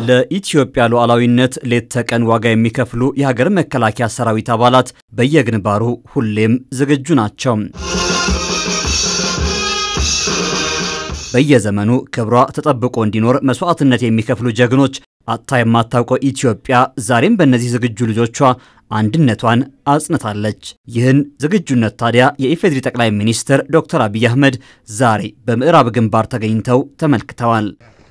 ለኢትዮጵያ ሉዓላዊነት ሌት ተቀን ዋጋ የሚከፍሉ የሀገር መከላከያ ሰራዊት አባላት በየግንባሩ ሁሌም ዝግጁ ናቸው። በየዘመኑ ክብሯ ተጠብቆ እንዲኖር መስዋዕትነት የሚከፍሉ ጀግኖች አጥታ የማታውቀው ኢትዮጵያ ዛሬም በእነዚህ ዝግጁ ልጆቿ አንድነቷን አጽንታለች። ይህን ዝግጁነት ታዲያ የኢፌዴሪ ጠቅላይ ሚኒስትር ዶክተር አብይ አህመድ ዛሬ በምዕራብ ግንባር ተገኝተው ተመልክተዋል።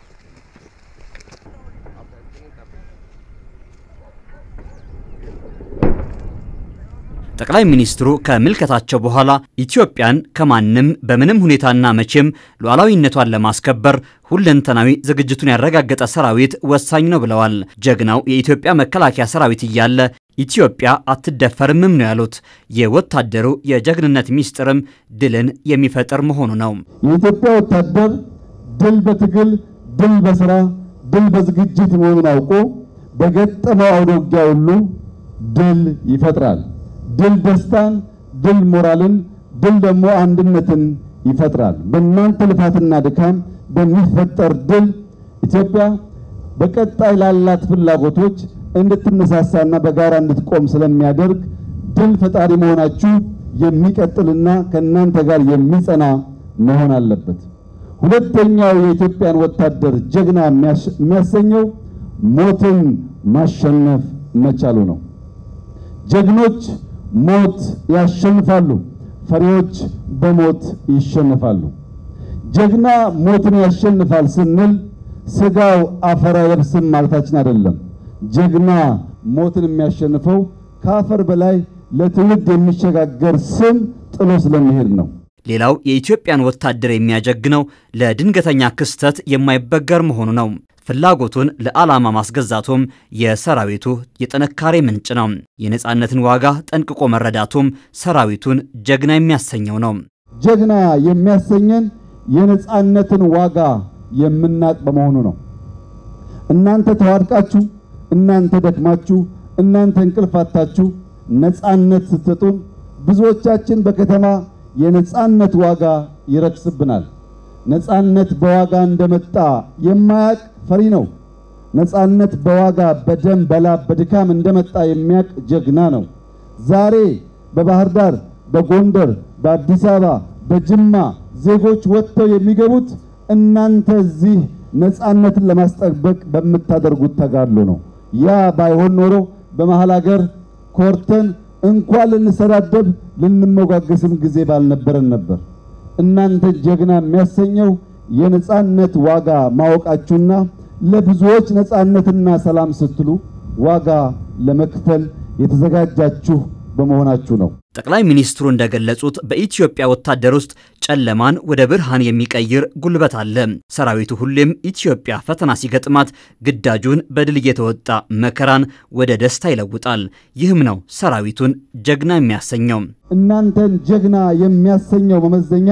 ጠቅላይ ሚኒስትሩ ከምልከታቸው በኋላ ኢትዮጵያን ከማንም በምንም ሁኔታና መቼም ሉዓላዊነቷን ለማስከበር ሁለንተናዊ ዝግጅቱን ያረጋገጠ ሰራዊት ወሳኝ ነው ብለዋል። ጀግናው የኢትዮጵያ መከላከያ ሰራዊት እያለ ኢትዮጵያ አትደፈርምም ነው ያሉት። የወታደሩ የጀግንነት ሚስጥርም ድልን የሚፈጥር መሆኑ ነው። የኢትዮጵያ ወታደር ድል በትግል ድል በስራ ድል በዝግጅት መሆኑን አውቆ በገጠመው አውደ ውጊያ ሁሉ ድል ይፈጥራል። ድል ደስታን፣ ድል ሞራልን፣ ድል ደግሞ አንድነትን ይፈጥራል። በእናንተ ልፋትና ድካም በሚፈጠር ድል ኢትዮጵያ በቀጣይ ላላት ፍላጎቶች እንድትነሳሳና በጋራ እንድትቆም ስለሚያደርግ ድል ፈጣሪ መሆናችሁ የሚቀጥልና ከእናንተ ጋር የሚጸና መሆን አለበት። ሁለተኛው የኢትዮጵያን ወታደር ጀግና የሚያሰኘው ሞትን ማሸነፍ መቻሉ ነው። ጀግኖች ሞት ያሸንፋሉ፣ ፈሪዎች በሞት ይሸነፋሉ። ጀግና ሞትን ያሸንፋል ስንል ስጋው አፈር አይለብስም ማለታችን አይደለም። ጀግና ሞትን የሚያሸንፈው ከአፈር በላይ ለትውልድ የሚሸጋገር ስም ጥሎ ስለሚሄድ ነው። ሌላው የኢትዮጵያን ወታደር የሚያጀግነው ለድንገተኛ ክስተት የማይበገር መሆኑ ነው። ፍላጎቱን ለዓላማ ማስገዛቱም የሰራዊቱ የጥንካሬ ምንጭ ነው። የነፃነትን ዋጋ ጠንቅቆ መረዳቱም ሰራዊቱን ጀግና የሚያሰኘው ነው። ጀግና የሚያሰኘን የነፃነትን ዋጋ የምናቅ በመሆኑ ነው። እናንተ ተዋድቃችሁ፣ እናንተ ደክማችሁ፣ እናንተ እንቅልፋታችሁ ነፃነት ስትሰጡን ብዙዎቻችን በከተማ የነፃነት ዋጋ ይረክስብናል። ነፃነት በዋጋ እንደመጣ የማያቅ ፈሪ ነው። ነፃነት በዋጋ በደም በላብ በድካም እንደመጣ የሚያቅ ጀግና ነው። ዛሬ በባህር ዳር፣ በጎንደር፣ በአዲስ አበባ፣ በጅማ ዜጎች ወጥተው የሚገቡት እናንተ እዚህ ነፃነትን ለማስጠበቅ በምታደርጉት ተጋድሎ ነው። ያ ባይሆን ኖሮ በመሃል ሀገር ኮርተን እንኳን ልንሰዳደብ ልንሞጋገስም ጊዜ ባልነበረን ነበር። እናንተ ጀግና የሚያሰኘው የነፃነት ዋጋ ማወቃችሁና ለብዙዎች ነፃነትና ሰላም ስትሉ ዋጋ ለመክፈል የተዘጋጃችሁ በመሆናችሁ ነው። ጠቅላይ ሚኒስትሩ እንደገለጹት በኢትዮጵያ ወታደር ውስጥ ጨለማን ወደ ብርሃን የሚቀይር ጉልበት አለ። ሰራዊቱ ሁሌም ኢትዮጵያ ፈተና ሲገጥማት ግዳጁን በድል እየተወጣ መከራን ወደ ደስታ ይለውጣል። ይህም ነው ሰራዊቱን ጀግና የሚያሰኘው። እናንተን ጀግና የሚያሰኘው መመዘኛ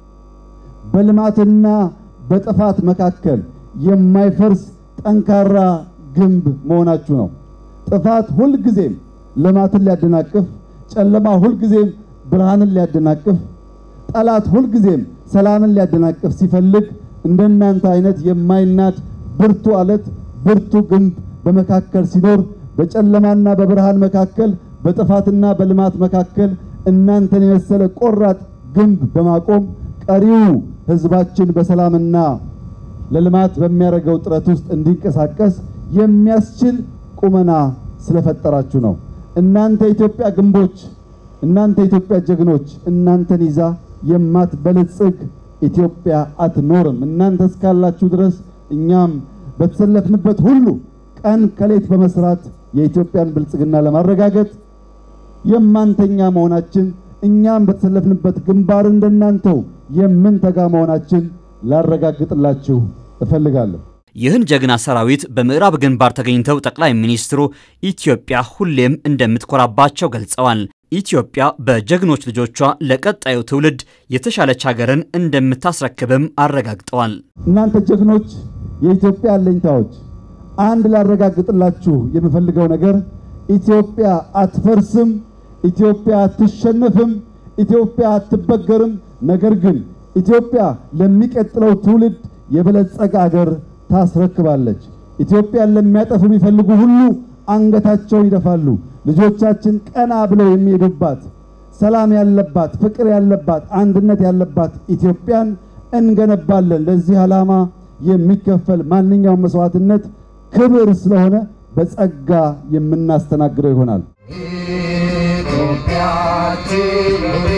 በልማትና በጥፋት መካከል የማይፈርስ ጠንካራ ግንብ መሆናችሁ ነው። ጥፋት ሁልጊዜም ልማትን ሊያደናቅፍ፣ ጨለማ ሁልጊዜም ብርሃንን ሊያደናቅፍ፣ ጠላት ሁልጊዜም ሰላምን ሊያደናቅፍ ሲፈልግ እንደናንተ አይነት የማይናድ ብርቱ አለት ብርቱ ግንብ በመካከል ሲኖር በጨለማና በብርሃን መካከል በጥፋትና በልማት መካከል እናንተን የመሰለ ቆራጥ ግንብ በማቆም ቀሪው ሕዝባችን በሰላምና ለልማት በሚያደርገው ጥረት ውስጥ እንዲንቀሳቀስ የሚያስችል ቁመና ስለፈጠራችሁ ነው። እናንተ የኢትዮጵያ ግንቦች፣ እናንተ የኢትዮጵያ ጀግኖች፣ እናንተን ይዛ የማትበለጽግ ኢትዮጵያ አትኖርም። እናንተ እስካላችሁ ድረስ እኛም በተሰለፍንበት ሁሉ ቀን ከሌት በመስራት የኢትዮጵያን ብልጽግና ለማረጋገጥ የማንተኛ መሆናችን እኛም በተሰለፍንበት ግንባር እንደናንተው የምንተጋ መሆናችን ላረጋግጥላችሁ እፈልጋለሁ። ይህን ጀግና ሰራዊት በምዕራብ ግንባር ተገኝተው ጠቅላይ ሚኒስትሩ ኢትዮጵያ ሁሌም እንደምትኮራባቸው ገልጸዋል። ኢትዮጵያ በጀግኖች ልጆቿ ለቀጣዩ ትውልድ የተሻለች ሀገርን እንደምታስረክብም አረጋግጠዋል። እናንተ ጀግኖች፣ የኢትዮጵያ አለኝታዎች፣ አንድ ላረጋግጥላችሁ የምፈልገው ነገር ኢትዮጵያ አትፈርስም፣ ኢትዮጵያ አትሸነፍም፣ ኢትዮጵያ አትበገርም። ነገር ግን ኢትዮጵያ ለሚቀጥለው ትውልድ የበለጸገ አገር ታስረክባለች። ኢትዮጵያን ለሚያጠፉ የሚፈልጉ ሁሉ አንገታቸውን ይደፋሉ። ልጆቻችን ቀና ብለው የሚሄዱባት ሰላም ያለባት ፍቅር ያለባት አንድነት ያለባት ኢትዮጵያን እንገነባለን። ለዚህ ዓላማ የሚከፈል ማንኛውም መስዋዕትነት ክብር ስለሆነ በጸጋ የምናስተናግደው ይሆናል። ኢትዮጵያችን